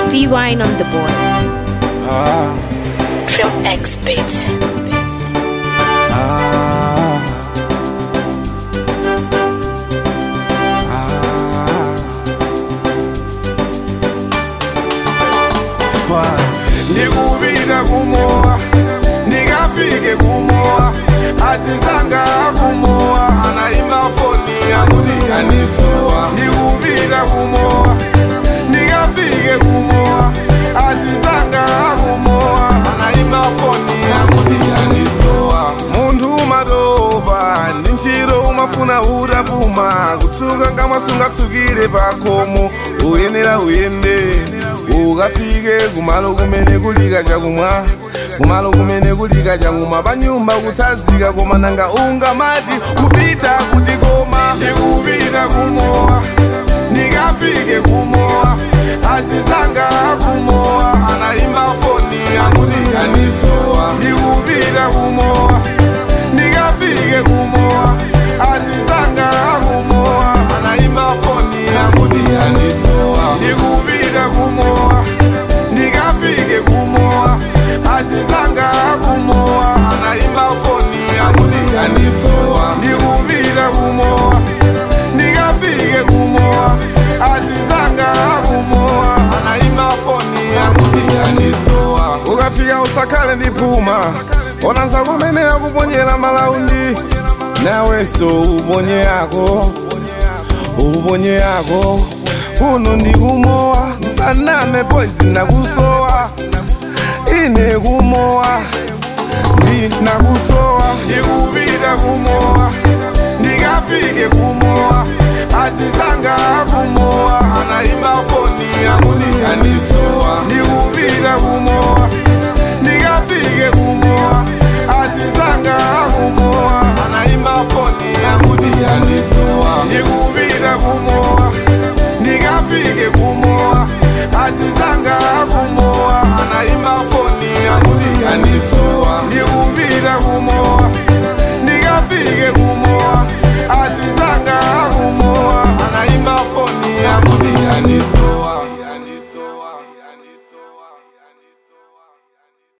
D Wine on the board. Ah, From X Beats. ah, ah. Five. ndikupita kumowa ndikafike kumowa asizanga kumowa anaimba foni yakuti yandisowa ndikupita kumowa ndikafike kumowa asizanga kumowa anaimba foni yakuti yandisowa munthu umatopa ndi ntchito umafuna utapuma kutsuka ngamwasungatsukire pakhomo uyenera uyende ukafike kumalo kumene kulika chakumwa kumalo kumene kulika chakumwa panyumba kutsazika koma nanga ungamati kupita kuti koma ndikupita kumowa ndikafike kumowa asizanga kumowa anaimba foni yakuti yandisowa ndikupita kumowa ndikafike kumowa asizanga kumowa anaimba foni yakuti yandisowa ndikupita kumowa ndikafike kumowa asizanga kumowa anaimba foni yakuti yandisowa ndikupita kumowa ndikafike kumowa asizanga kumowa anaimba foni yakuti yandisowa ukafika usakhale ndiphuma ona nsakumene yakuponyera malaundi nawenso uponye yako uponye yako uno ndikumowa nsaname poisi nakusowa ine kumowa ndinakusowa ndikupita kumowa ndikafike kumowa asizanga kumowa anaimba foni yakuti yandisowa